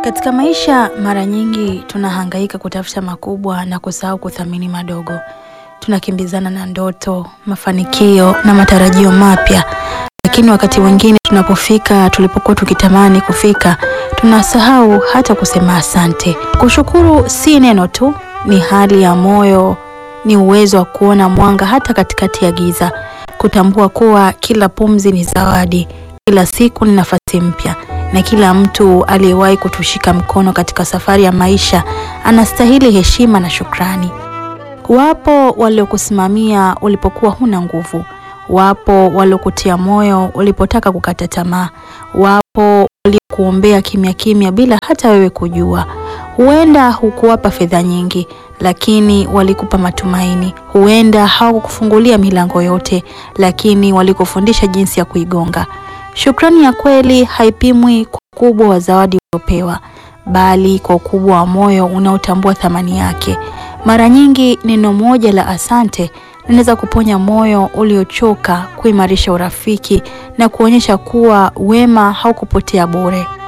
Katika maisha mara nyingi tunahangaika kutafuta makubwa na kusahau kuthamini madogo. Tunakimbizana na ndoto, mafanikio na matarajio mapya, lakini wakati mwingine tunapofika tulipokuwa tukitamani kufika, tunasahau hata kusema asante. Kushukuru si neno tu, ni hali ya moyo, ni uwezo wa kuona mwanga hata katikati ya giza, kutambua kuwa kila pumzi ni zawadi, kila siku ni nafasi mpya na kila mtu aliyewahi kutushika mkono katika safari ya maisha anastahili heshima na shukrani. Wapo waliokusimamia ulipokuwa huna nguvu, wapo waliokutia moyo ulipotaka kukata tamaa, wapo waliokuombea kimya kimya bila hata wewe kujua. Huenda hukuwapa fedha nyingi, lakini walikupa matumaini. Huenda hawakukufungulia milango yote, lakini walikufundisha jinsi ya kuigonga. Shukrani ya kweli haipimwi kwa ukubwa wa zawadi uliopewa, bali kwa ukubwa wa moyo unaotambua thamani yake. Mara nyingi neno moja la asante linaweza kuponya moyo uliochoka, kuimarisha urafiki na kuonyesha kuwa wema haukupotea bure.